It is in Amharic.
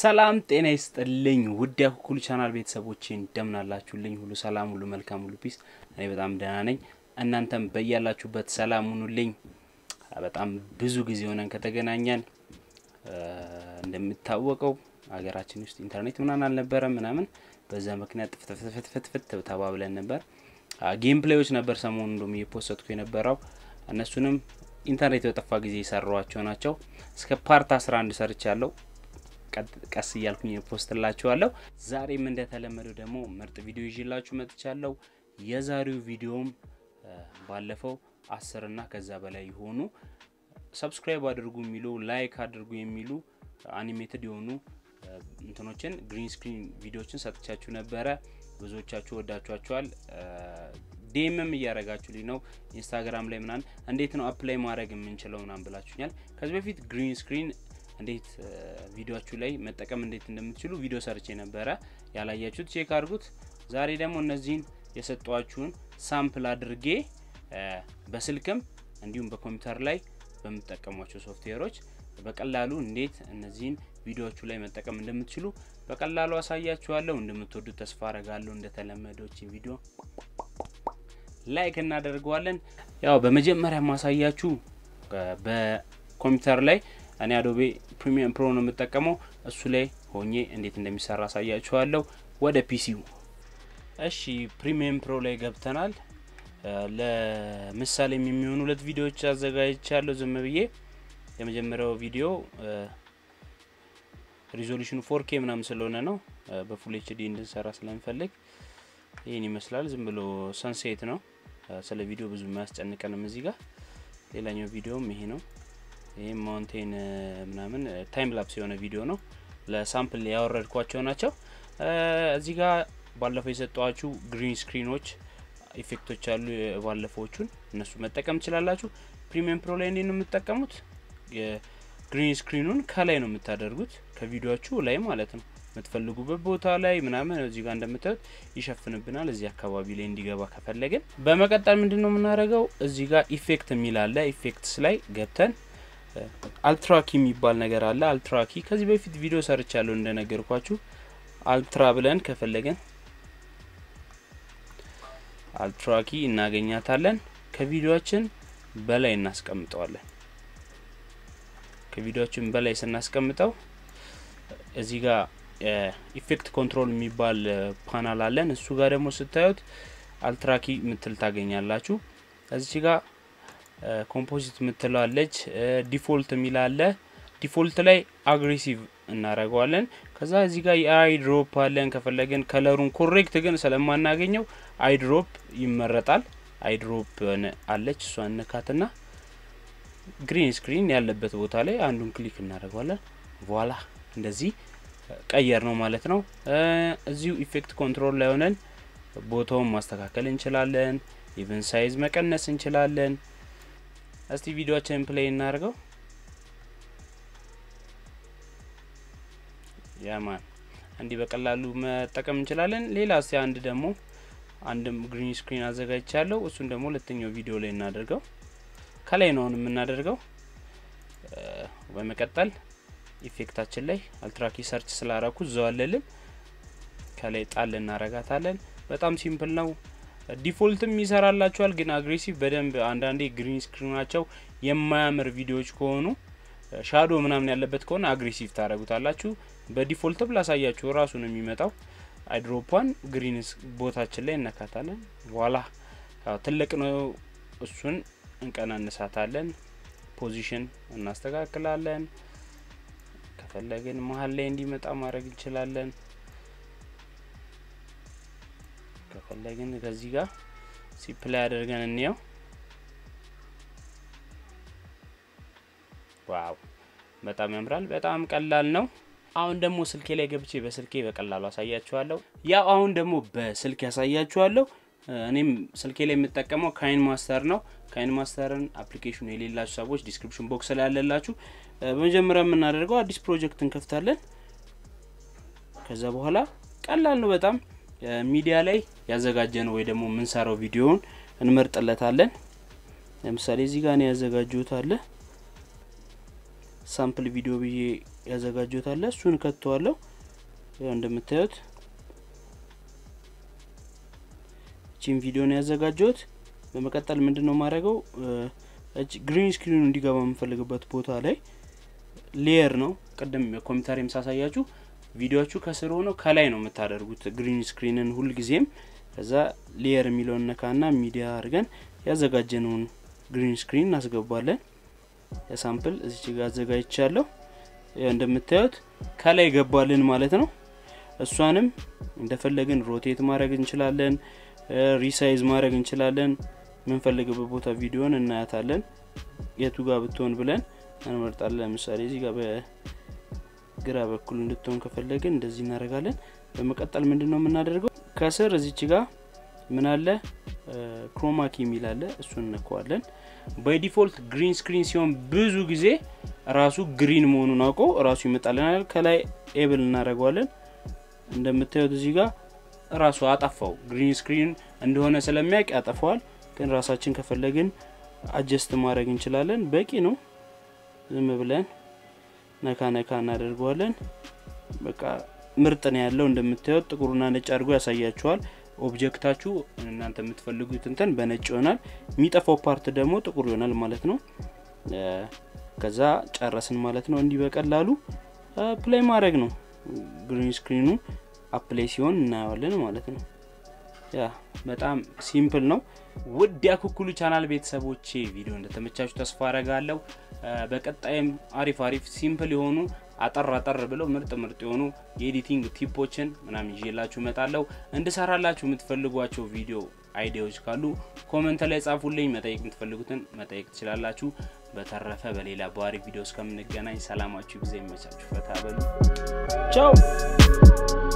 ሰላም ጤና ይስጥልኝ ውድ ያኩኩሉ ቻናል ቤተሰቦቼ እንደምናላችሁልኝ፣ ሁሉ ሰላም፣ ሁሉ መልካም፣ ሁሉ ፒስ። እኔ በጣም ደህና ነኝ። እናንተም በያላችሁበት ሰላም ሁኑልኝ። በጣም ብዙ ጊዜ ሆነን ከተገናኘን እንደሚታወቀው ሀገራችን ውስጥ ኢንተርኔት ምናምን አልነበረም ምናምን፣ በዛ ምክንያት ጥፍትፍትፍትፍት ተባብለን ነበር። ጌም ፕሌዮች ነበር ሰሞኑ እንደም እየፖሰትኩ የነበረው እነሱንም ኢንተርኔት በጠፋ ጊዜ የሰሯቸው ናቸው። እስከ ፓርት አስራ አንድ ሰርቻለሁ። ቀስ እያልኩኝ ፖስትላችኋለሁ። ዛሬም እንደተለመደው ደግሞ ምርጥ ቪዲዮ ይዤላችሁ መጥቻለሁ። የዛሬው ቪዲዮም ባለፈው አስር እና ከዛ በላይ የሆኑ ሰብስክራይብ አድርጉ የሚሉ ላይክ አድርጉ የሚሉ አኒሜትድ የሆኑ እንትኖችን ግሪን ስክሪን ቪዲዮችን ሰጥቻችሁ ነበረ። ብዙዎቻችሁ ወዳችኋቸዋል። ዴምም እያረጋችሁልኝ ነው። ኢንስታግራም ላይ ምናምን እንዴት ነው አፕላይ ማድረግ የምንችለው ምናምን ብላችሁኛል። ከዚህ በፊት ግሪን ስክሪን እንዴት ቪዲዮችሁ ላይ መጠቀም እንዴት እንደምትችሉ ቪዲዮ ሰርቼ ነበረ። ያላያችሁት ቼክ አድርጉት። ዛሬ ደግሞ እነዚህን የሰጧችሁን ሳምፕል አድርጌ በስልክም እንዲሁም በኮምፒውተር ላይ በምትጠቀሟቸው ሶፍትዌሮች በቀላሉ እንዴት እነዚህን ቪዲዮዎቹ ላይ መጠቀም እንደምትችሉ በቀላሉ አሳያችኋለሁ። እንደምትወዱት ተስፋ አረጋለሁ። እንደተለመደች ቪዲዮ ላይክ እናደርገዋለን። ያው በመጀመሪያ ማሳያችሁ በኮምፒውተር ላይ እኔ አዶቤ ፕሪሚየም ፕሮ ነው የምጠቀመው። እሱ ላይ ሆኜ እንዴት እንደሚሰራ አሳያችኋለሁ። ወደ ፒሲው እሺ፣ ፕሪሚየም ፕሮ ላይ ገብተናል። ለምሳሌ የሚሆኑ ሁለት ቪዲዮዎች አዘጋጅቻለሁ ዝም ብዬ። የመጀመሪያው ቪዲዮ ሪዞሉሽኑ ፎርኬ ምናምን ስለሆነ ነው በፉል ኤችዲ እንድንሰራ ስለምፈልግ ይህን ይመስላል። ዝም ብሎ ሰንሴት ነው። ስለ ቪዲዮ ብዙ የሚያስጨንቀንም እዚህ ጋር። ሌላኛው ቪዲዮም ይሄ ነው። ይህም ማውንቴን ምናምን ታይም ላፕስ የሆነ ቪዲዮ ነው። ለሳምፕል ያወረድኳቸው ናቸው። እዚህ ጋር ባለፈው የሰጠዋችሁ ግሪን ስክሪኖች ኢፌክቶች አሉ። ባለፈዎቹን እነሱ መጠቀም ትችላላችሁ። ፕሪሚየም ፕሮ ላይ እንዴት ነው የምትጠቀሙት? የግሪን ስክሪኑን ከላይ ነው የምታደርጉት ከቪዲዮችሁ ላይ ማለት ነው። የምትፈልጉበት ቦታ ላይ ምናምን እዚህ ጋር እንደምታዩት ይሸፍንብናል። እዚህ አካባቢ ላይ እንዲገባ ከፈለግን በመቀጠል ምንድን ነው የምናደርገው? እዚህ ጋር ኢፌክት የሚል አለ። ኢፌክትስ ላይ ገብተን አልትራኪ የሚባል ነገር አለ። አልትራኪ ከዚህ በፊት ቪዲዮ ሰርቻለሁ እንደነገርኳችሁ። አልትራ ብለን ከፈለገን አልትራኪ እናገኛታለን። ከቪዲዮችን በላይ እናስቀምጠዋለን። ከቪዲዮችን በላይ ስናስቀምጠው እዚህ ጋር ኢፌክት ኮንትሮል የሚባል ፓናል አለን። እሱ ጋር ደግሞ ስታዩት አልትራኪ ምትል ታገኛላችሁ። እዚህ ጋር ኮምፖዚት ምትለዋለች። ዲፎልት የሚላለ ዲፎልት ላይ አግሬሲቭ እናደርገዋለን። ከዛ እዚህ ጋር የአይ ድሮፕ አለን። ከፈለግን ከለሩን ኮሬክት ግን ስለማናገኘው አይ ድሮፕ ይመረጣል። አይ ድሮፕ አለች እሷ እንካትና ግሪን ስክሪን ያለበት ቦታ ላይ አንዱን ክሊክ እናደርገዋለን። ቮላ እንደዚህ ቀየር ነው ማለት ነው። እዚሁ ኢፌክት ኮንትሮል ላይ ሆነን ቦታውን ማስተካከል እንችላለን። ኢቨን ሳይዝ መቀነስ እንችላለን። እስቲ ቪዲዮችን ፕሌይ እናደርገው። ያማን እንዲህ በቀላሉ መጠቀም እንችላለን። ሌላ እስቲ አንድ ደግሞ አንድም ግሪን ስክሪን አዘጋጅቻለሁ። እሱን ደግሞ ሁለተኛው ቪዲዮ ላይ እናደርገው። ከላይ ነው አሁን የምናደርገው። በመቀጠል ኢፌክታችን ላይ አልትራኪ ሰርች ስላረኩ እዛው አለልን። ከላይ ጣል እናረጋታለን። በጣም ሲምፕል ነው። ዲፎልትም ይሰራላችኋል፣ ግን አግሬሲቭ በደንብ አንዳንዴ ግሪን ስክሪናቸው የማያምር ቪዲዮዎች ከሆኑ ሻዶ ምናምን ያለበት ከሆነ አግሬሲቭ ታደረጉታላችሁ። በዲፎልትም ላሳያችሁ ራሱ ነው የሚመጣው። አይድሮፓን ግሪን ቦታችን ላይ እነካታለን። ኋላ ትልቅ ነው፣ እሱን እንቀናንሳታለን። ፖዚሽን እናስተካክላለን። ከፈለግን መሀል ላይ እንዲመጣ ማድረግ እንችላለን። ከፈለግን ከዚህ ጋር ሲፕላይ አድርገን እንየው። ዋው በጣም ያምራል። በጣም ቀላል ነው። አሁን ደግሞ ስልኬ ላይ ገብቼ በስልኬ በቀላሉ አሳያችኋለሁ። ያው አሁን ደግሞ በስልክ ያሳያችኋለሁ። እኔም ስልኬ ላይ የምጠቀመው ካይን ማስተር ነው። ካይን ማስተርን አፕሊኬሽኑ የሌላችሁ ሰዎች ዲስክሪፕሽን ቦክስ ላይ ያለላችሁ። በመጀመሪያ የምናደርገው አዲስ ፕሮጀክት እንከፍታለን። ከዛ በኋላ ቀላል ነው በጣም ሚዲያ ላይ ያዘጋጀ ነው ወይ ደግሞ የምንሰራው ቪዲዮውን እንመርጥለታለን። ለምሳሌ እዚህ ጋር ነው ያዘጋጀሁት አለ ሳምፕል ቪዲዮ ብዬ ያዘጋጀሁት አለ እሱን ከተዋለሁ። ያው እንደምታዩት ቺን ቪዲዮ ነው ያዘጋጀሁት። በመቀጠል ምንድን ነው የማደርገው ግሪን ስክሪኑ እንዲገባ የምፈልግበት ቦታ ላይ ሌየር ነው። ቅድም ኮምፒውተር የምሳሳያችሁ ቪዲዮቹ ከስር ሆነው ከላይ ነው የምታደርጉት ግሪን ስክሪንን ሁልጊዜም። ከዛ ሌየር የሚለውን ነካና ሚዲያ አድርገን ያዘጋጀነውን ግሪን ስክሪን እናስገባለን። የሳምፕል እዚች ጋር አዘጋጅቻለሁ። እንደምታዩት ከላይ ገባልን ማለት ነው። እሷንም እንደፈለግን ሮቴት ማድረግ እንችላለን፣ ሪሳይዝ ማድረግ እንችላለን። የምንፈልግበት ቦታ ቪዲዮን እናያታለን። የቱ ጋር ብትሆን ብለን እንመርጣለን። ለምሳሌ እዚህ ጋር በግራ በኩል እንድትሆን ከፈለግን እንደዚህ እናደርጋለን። በመቀጠል ምንድን ነው የምናደርገው? ከስር እዚች ጋር ምን አለ ክሮማኪ የሚል አለ። እሱን እንከዋለን። ባይ ግሪን ስክሪን ሲሆን ብዙ ጊዜ ራሱ ግሪን መሆኑን አውቆ ራሱ ይመጣልናል። ከላይ ኤብል እናደርገዋለን። እንደምታዩት እዚህ ጋር ራሱ አጠፋው። ግሪን ስክሪን እንደሆነ ስለሚያውቅ ያጠፋዋል። ግን ራሳችን ከፈለግን አጀስት ማድረግ እንችላለን። በቂ ነው። ዝም ብለን ነካ ነካ እናደርገዋለን። በቃ ምርጥ ነው ያለው። እንደምታዩት ጥቁርና ነጭ አድርጎ ያሳያችኋል። ኦብጀክታችሁ እናንተ የምትፈልጉት እንትን በነጭ ይሆናል። የሚጠፋው ፓርት ደግሞ ጥቁር ይሆናል ማለት ነው። ከዛ ጨረስን ማለት ነው። እንዲህ በቀላሉ ፕላይ ማድረግ ነው። ግሪን ስክሪኑ አፕላይ ሲሆን እናየዋለን ማለት ነው። ያ በጣም ሲምፕል ነው። ውድ ያኩኩሉ ቻናል ቤተሰቦቼ ቪዲዮ እንደተመቻችሁ ተስፋ አረጋለሁ። በቀጣይም አሪፍ አሪፍ ሲምፕል የሆኑ አጠር አጠር ብለው ምርጥ ምርጥ የሆኑ የኤዲቲንግ ቲፖችን ምናምን ይዤላችሁ እመጣለሁ። እንድሰራላችሁ የምትፈልጓቸው ቪዲዮ አይዲያዎች ካሉ ኮመንት ላይ ጻፉልኝ። መጠየቅ የምትፈልጉትን መጠየቅ ትችላላችሁ። በተረፈ በሌላ በአሪፍ ቪዲዮ እስከምንገናኝ ሰላማችሁ ጊዜ ይመቻችሁ። ፈታ በሉ። ቻው